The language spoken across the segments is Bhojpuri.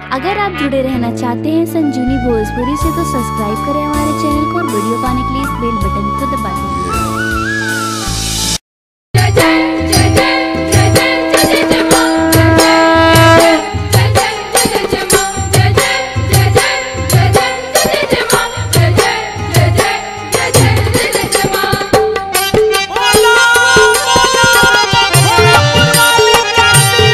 अगर आप जुड़े रहना चाहते हैं संजीवनी भोजपुरी से तो सब्सक्राइब करें हमारे चैनल को और वीडियो पाने के लिए इस बेल बटन को दबा दें बोला बोला थोड़ा पुरानी काली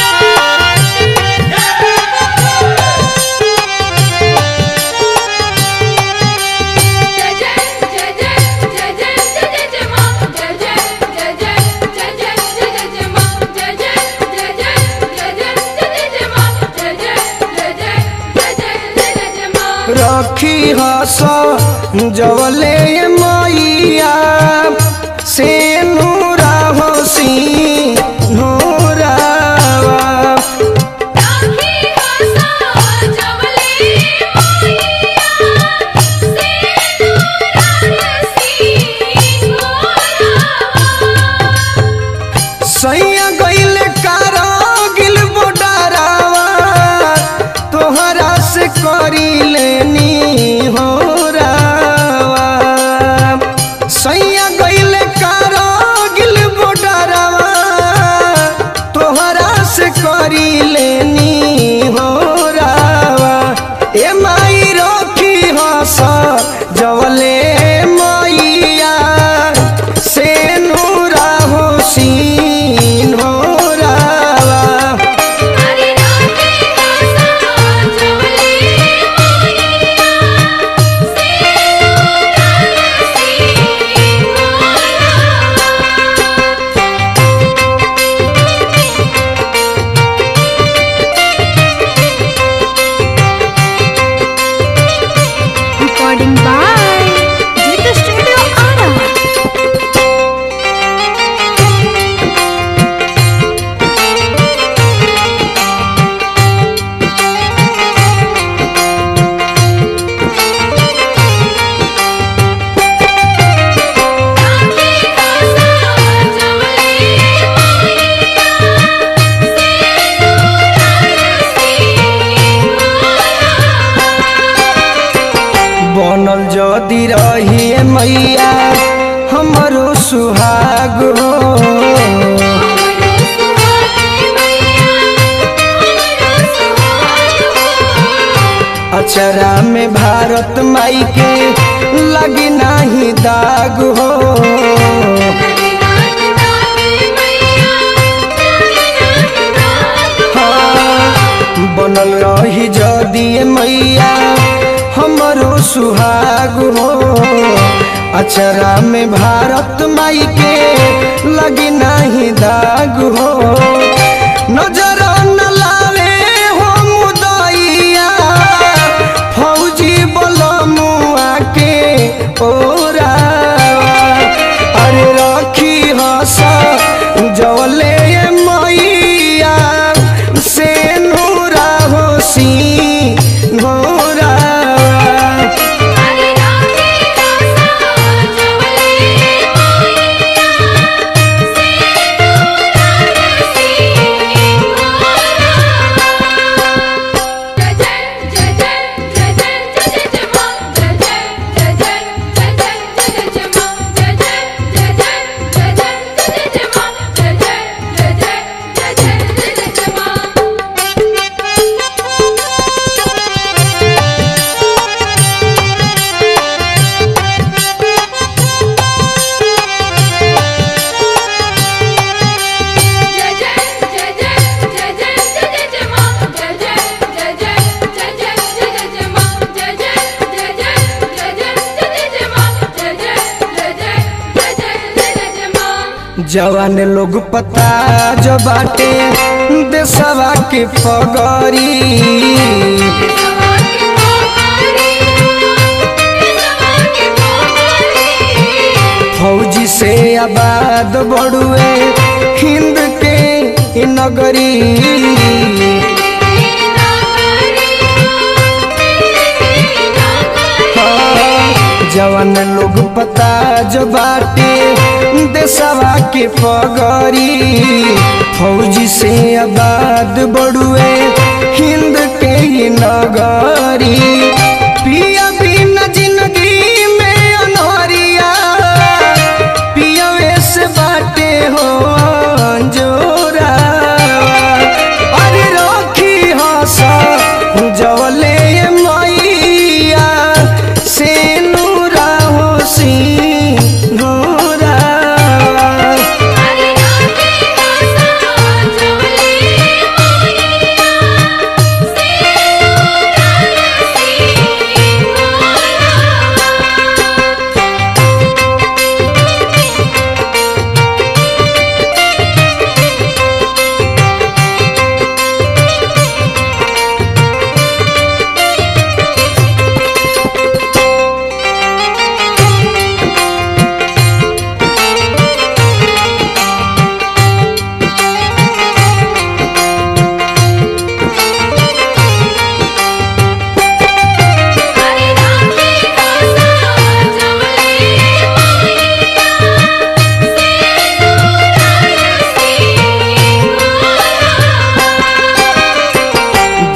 रखी हस जवले मैया से नूरा होसी नूरावा सैया गईल गिल बोडारावा तोहरा से करी लेनी हो रावा सैया गईल गिल बोडारावा तोहरा से करी लेनी हो रावा ए माई रखी हस जवले मैया से नूरा होसीन हो रावा recording by Jitu studio Arrah बनल जदि रही मैया हमरो सुहाग हो अचरा में भारत माई के लगी नाही दाग हो हाँ, बनल रही जदि मैया हमरो सुहाग हो अचरा में भारत माई के लगी नाही दाग हो नजर न लावे हो मुदैया फौजी बलमुआ के ओरावा अरे रखी हस जवले मैया से नूरा होसी नूरा जवान लोग पता जो बाटे देशवा के पगरी फौजी से आबाद बड़ुए हिंद के ई नगरी जवान लोग पता जो बाटे देशवा के पगरी फौजी से आबाद बड़ुए हिंद के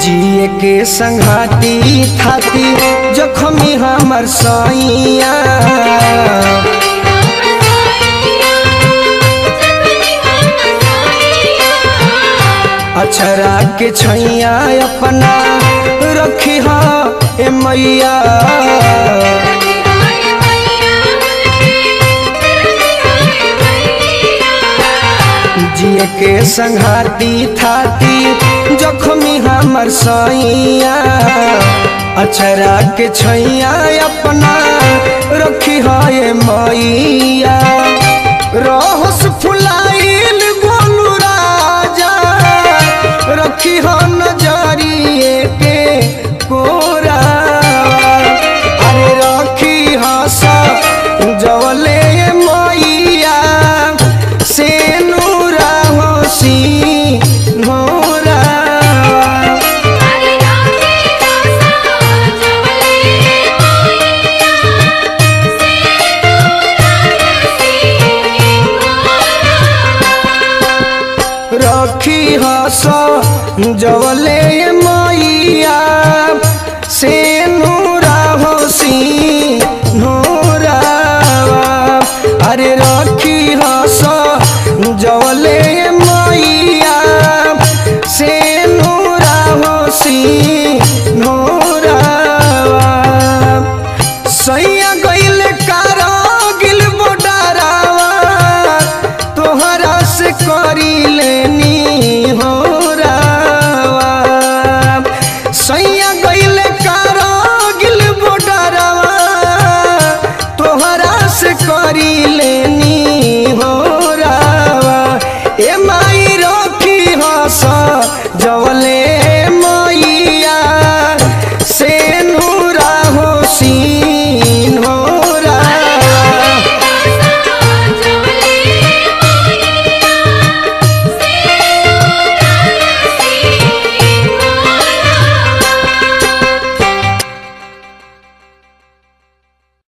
जिए के संघाती थाती जखमी हमर सैया अछरा के छैया अपना रखी हा ए मैया जिए के संघाती थाती जखमी हमर सैया अछरा के छैया अपना रखी है मैया रहस फुलाइल गोलू राजा रखी हो नजर